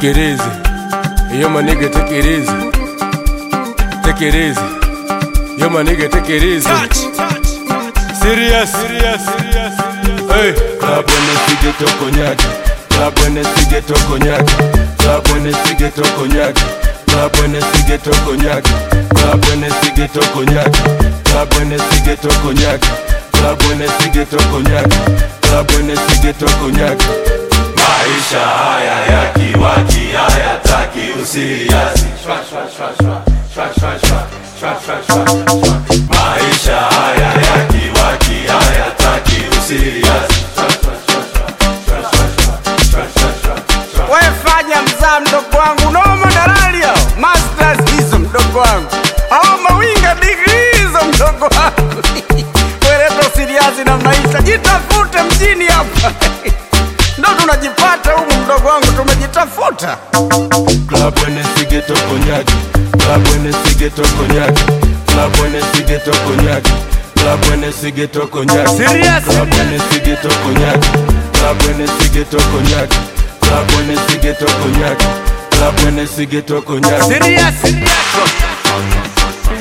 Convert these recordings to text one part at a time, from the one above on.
Take it easy. Yo, my nigga, take it easy. Take it easy. Yo, my nigga, take it easy. Serious, serious, serious. Hey, club when the sige to cognac. Club when the sige to cognac. Club when the sige to cognac. Club when the sige to cognac. Club when the sige to cognac. Club when the sige to cognac. Club when the sige to cognac. Club when the sige to cognac. Maisha haya ya kiwaki hayataki usiriasi. Shwa, shwa, shwa, shwa. Shwa, shwa, shwa. Shwa, shwa, shwa, shwa. Maisha haya ya kiwaki hayataki usiriasi. Shwa, shwa, shwa, shwa. Shwa, shwa, shwa. Shwa, shwa, shwa, shwa. We fanya mzaa mdogo wangu, noma dalali hao, masters hizo mdogo wangu, hao mawinga degree hizo mdogo wangu. Weleta usiriazi na maisha, jitafute mjini hapa ndo tunajipata humu mdogo wangu, tumejitafuta. Club when the sige to cognac. Club when the sige to cognac. Club when the sige to cognac. Club when the sige to cognac. Serious, Club when the sige to cognac. Club when the sige to cognac. Club when the sige to cognac. Club when the sige to cognac. Serious, serious.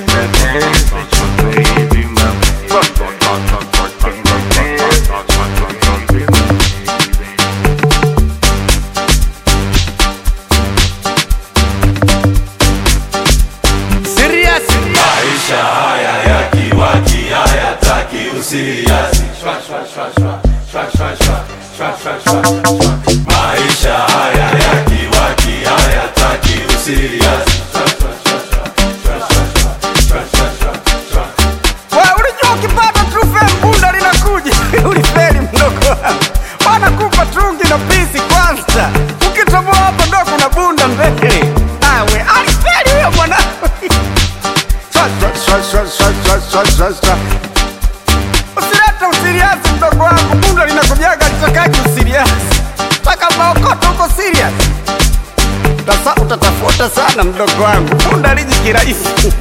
Serious, Maisha haya ya kiwaki hayataki usiriasi. Shwa, shwa, shwa, shwa. Shwa, shwa, shwa. Shwa, shwa, shwa, shwa. Maisha haya ya kiwaki hayataki usiriasi. Shwa, shwa, shwa, shwa. Shwa, shwa, shwa. Shwa, shwa, shwa, shwa. Wewe ulijua ukipata trufe mbunda linakuja ulifeli mdogo wangu, wanakupa trungi na pisi kwanza, ukitoboa hapo ndo kuna bunda mbele. Awe alifeli huyo mwanangu. Swa, swa, swa, swa, swa, swa, swa, swa. Usilete usiriasi mdogo wangu, bunda linakujaga litakaji usiriasi mpaka maokoto huko serious. Utasa, utatafuta sana mdogo wangu, bunda liji kirahisi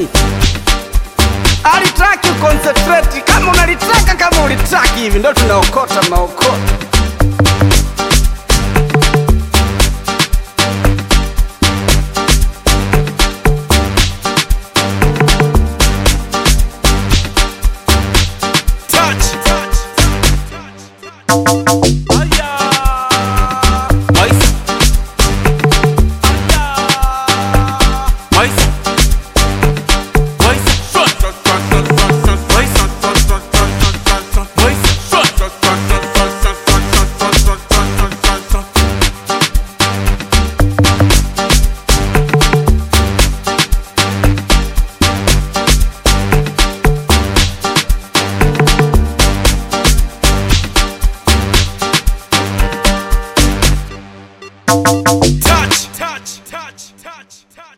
alitaki uconcentrate kama unalitaka kama ulitaki hivi ndo tunaokota maokoto touch, touch, touch, touch, touch.